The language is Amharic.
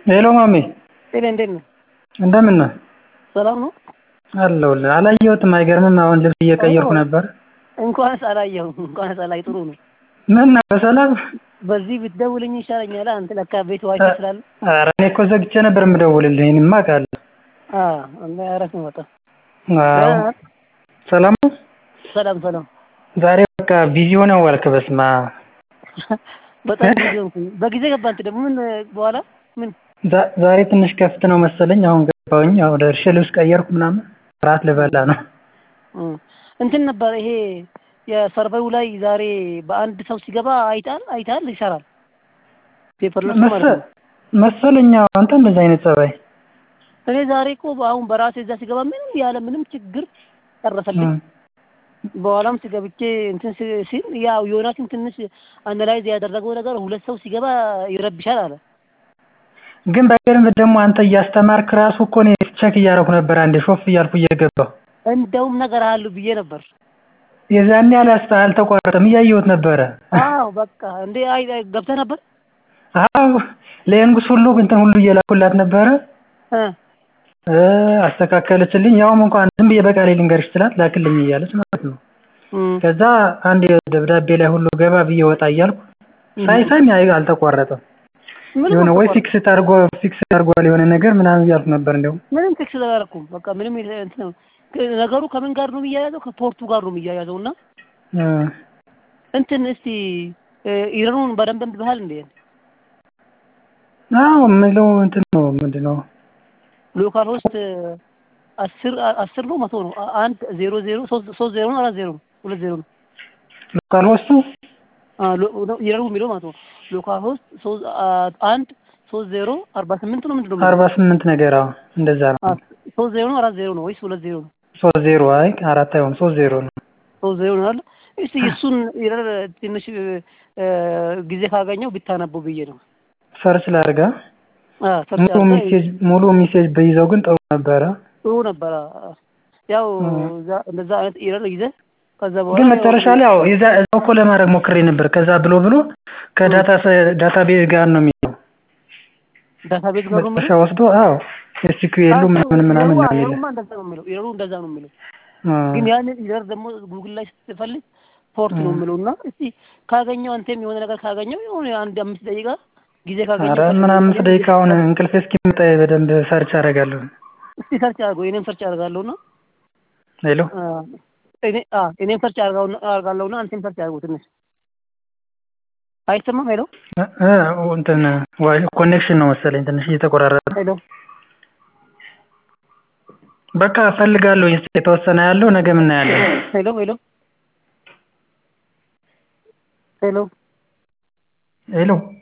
ሄሎ ማሜ ጤና እንዴት ነህ? እንደምን ነህ? ሰላም ነው? አለሁልህ። አላየሁትም አይገርምም አሁን ልብስ እየቀየርኩ ነበር። እንኳንስ አላየሁም እንኳንስ አላይ ጥሩ ነው። ምን ነው በሰላም? በዚህ ብትደውልኝ ይሻለኛል አንተ ለካ ቤት ዋይፋይ ስላለ። ኧረ እኔ እኮ ዘግቼ ነበር የምደውልልህ ይሄንማ አውቃለሁ። አዎ እና አረፍ ነው በጣም አዎ ሰላም ነው? ሰላም ሰላም። ዛሬ በቃ ቢዚ ሆነህ ዋልክ በስመአብ። በጣም ቢዚ ሆንኩኝ። በጊዜ ገባህ አንተ ደግሞ ምን በኋላ ምን ዛሬ ትንሽ ከፍት ነው መሰለኝ አሁን ገባሁኝ አሁን ደርሼ ልብስ ቀየርኩ ምናምን እራት ልበላ ነው። እንትን ነበር ይሄ የሰርቨሩ ላይ ዛሬ በአንድ ሰው ሲገባ አይተሃል አይተሃል ይሰራል ፔፐርለሱ ማለት ነው። መሰለኝ አዎ አንተ እንደዚህ አይነት ጸባይ እኔ ዛሬ እኮ አሁን በራሴ እዛ ሲገባ ምንም ያለ ምንም ችግር ጨረሰልኝ። በኋላም ሲገብቼ እንትን ሲል ያው ዮናስም ትንሽ አናላይዝ ያደረገው ነገር ሁለት ሰው ሲገባ ይረብሻል አለ። ግን በደንብ ደግሞ አንተ እያስተማርክ ራሱ እኮ እኔ ቼክ እያደረኩ ነበር አንዴ ሾፍ እያልኩ እየገባሁ እንደውም ነገር አሉ ብዬ ነበር። የዛኔ አላስታ አልተቋረጠም እያየሁት ነበረ። አዎ በቃ እንዴ አይ ገብተህ ነበር? አዎ ለየንጉስ ሁሉ እንትን ሁሉ እየላኩላት ነበረ። እ አስተካከለችልኝ። ያውም እንኳን ዝም ብዬ በቃሌ ልንገርሽ ስላት ላክልኝ እያለች ማለት ነው። ከዛ አንድ ደብዳቤ ላይ ሁሉ ገባ ብዬ ወጣ እያልኩ ሳይ ሳይ አልተቋረጠም። የሆነ ወይ ፊክስ ታርጎ ፊክስ ታርጓል የሆነ ነገር ምናምን እያልኩ ነበር እንደውም ምንም ፊክስ አላደረኩም። በቃ ምንም እንትን ነው ነገሩ ከምን ጋር ነው የሚያያዘው? ከፖርቱ ጋር ነው የሚያያዘው እና እንትን እስቲ ኢረኑን በደንብ እንብሃል እንዴ? አዎ የምለው እንትን ነው ምንድን ነው ሎካል ሆስት አስር አስር ነው መቶ ነው አንድ ዜሮ ዜሮ ሶስት ዜሮ ነው አራት ዜሮ ነው ሁለት ዜሮ ነው ሎካል ሆስቱ ኢረኑ የሚለው ማለት ነው ሎካል ሆስት አንድ ሶስት ዜሮ አርባ ስምንት ነው ምንድን ነው አርባ ስምንት ነገር አዎ እንደዛ ነው ሶስት ዜሮ ነው አራት ዜሮ ነው ወይስ ሁለት ዜሮ ነው ሶስት ዜሮ አይ አራት አይሆን ሶስት ዜሮ ነው ሶስት ዜሮ ነው አይደል እስቲ እሱን ኢረር ትንሽ ጊዜ ካገኘው ብታነበው ብዬ ነው ሰርች ላድርጋ ሙሉ ሜሴጅ ሙሉ ሜሴጅ በይዘው ግን ጥሩ ነበረ ጥሩ ነበረ ያው እንደዛ አይነት ኢረር ይዘህ ከዛ በኋላ ግን መጨረሻ ላይ ያው የዛ እዛው እኮ ለማድረግ ሞክሬ ነበር ከዛ ብሎ ብሎ ከዳታ ዳታቤዝ ጋር ነው የሚለው ዳታቤዝ ጋር ነው መጨረሻ ወስዶ አዎ ኤስኪዩኤሉ ምናምን ምናምን ነው የሚለው እንደዛ ነው የሚለው ኢረሩ እንደዛ ነው የሚለው ግን ያንን ኢረር ደግሞ ጉግል ላይ ስትፈልግ ፖርት ነው የሚለው እና እስቲ ካገኘው አንተም የሆነ ነገር ካገኘው የሆነ አንድ አምስት ደቂቃ ጊዜ ካገኘው ኧረ ምን አምስት ደቂቃ አሁን እንቅልፍ እስኪመጣ በደንብ ሰርች አደርጋለሁ እስቲ ሰርች አድርገው እኔም ሰርች አደርጋለሁና ሄሎ እኔ አ እኔም ሰርች አደርጋለሁና አንተም ሰርች አድርገው ትንሽ አይሰማም ሄሎ እንትን ኮኔክሽን ነው መሰለኝ ትንሽ እየተቆራረጠ ሄሎ በቃ እፈልጋለሁ የተወሰነ ያለው ነገ ምናያለን ሄሎ ሄሎ ሄሎ ሄሎ